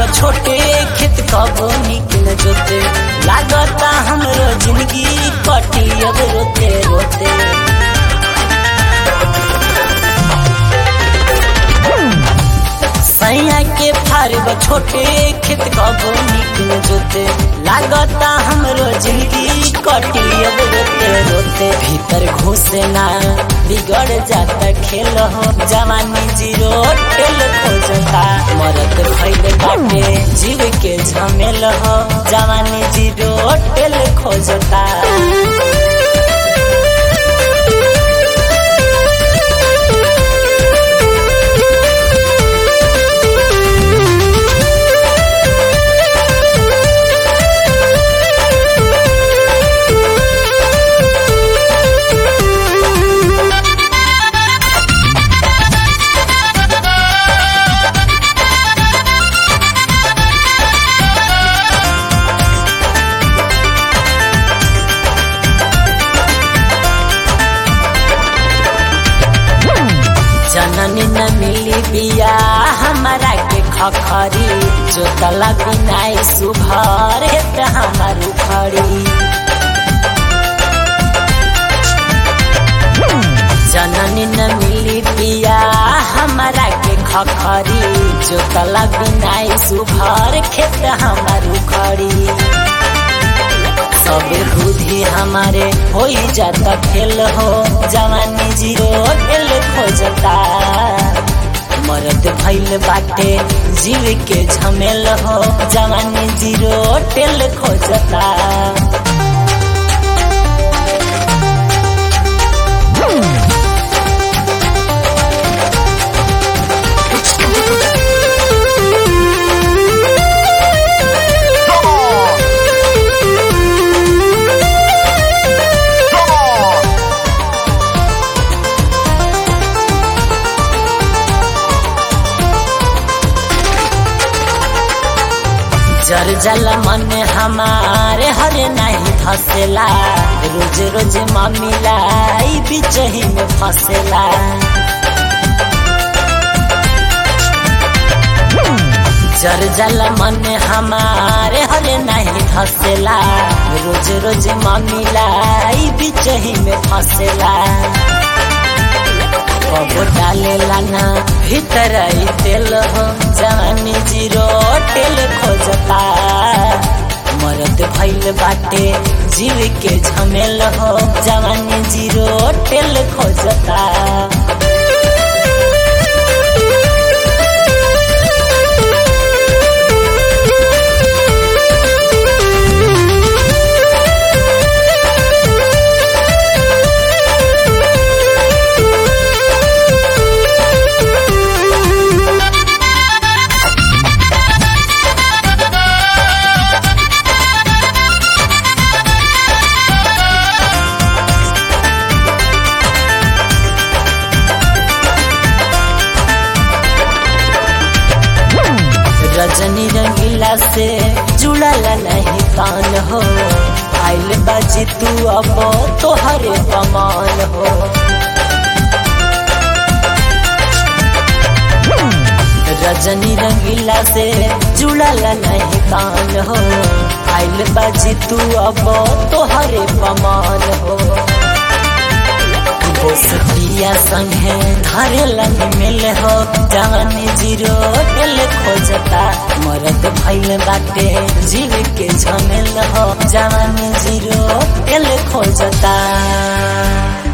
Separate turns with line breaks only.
छोटे खेत कबो निकल जोते लागता हमरो जिंदगी कटी अब रोते रोते सैया के फारब छोटे खेत कबो निकल जोते लागता हमरो जिंदगी कटी अब रोते रोते भीतर घुसे ना बिगड़ जाता खेल हो जवानी जीरो टेल खोजता मरद भैल बाटे जीव के झमेल हो जवानी जीरो टेल खोजता जननी न मिली बिया हमारा के खखरी जो तला बिनाई सुभर हेत हमार उखड़ी जननी न मिली बिया हमारा के खखरी जो तला बिनाई सुभर खेत हमार उखड़ी सब बुद्धि हमारे हो जाता खेल हो जवानी जीरो खेल खोजता मरद भैल बाटे जीव के झमेल हो जवानी जीरो टेल खोजता
Come on! Come on!
जर जल मन हमारे हरे नहीं फसेला रोज रोज मम्मीला ई बीच ही में फसेला जर जल मन हमारे हरे नहीं फसेला रोज रोज मम्मीला ई बीच ही में फसेला कबो डालेला ना भीतर आई तेल हो जवानी जीरो टेल खोजता मरद भैल बाटे जीव के झमेल हो जवानी जीरो टेल खोजता रजनी रंगीला से जुड़ल नहीं कान हो आइल बाजी तू अब तोहरे कमान हो रजनी रंगीला से जुड़ल नहीं कान हो आइल बाजी तू अब तोहरे कमान हो दोस्तिया संगे धरे लग मिल हो जवानी जीरो दिल खोजता मरद भैल बाटे जीव के झमेल हो जवानी जीरो दिल खोजता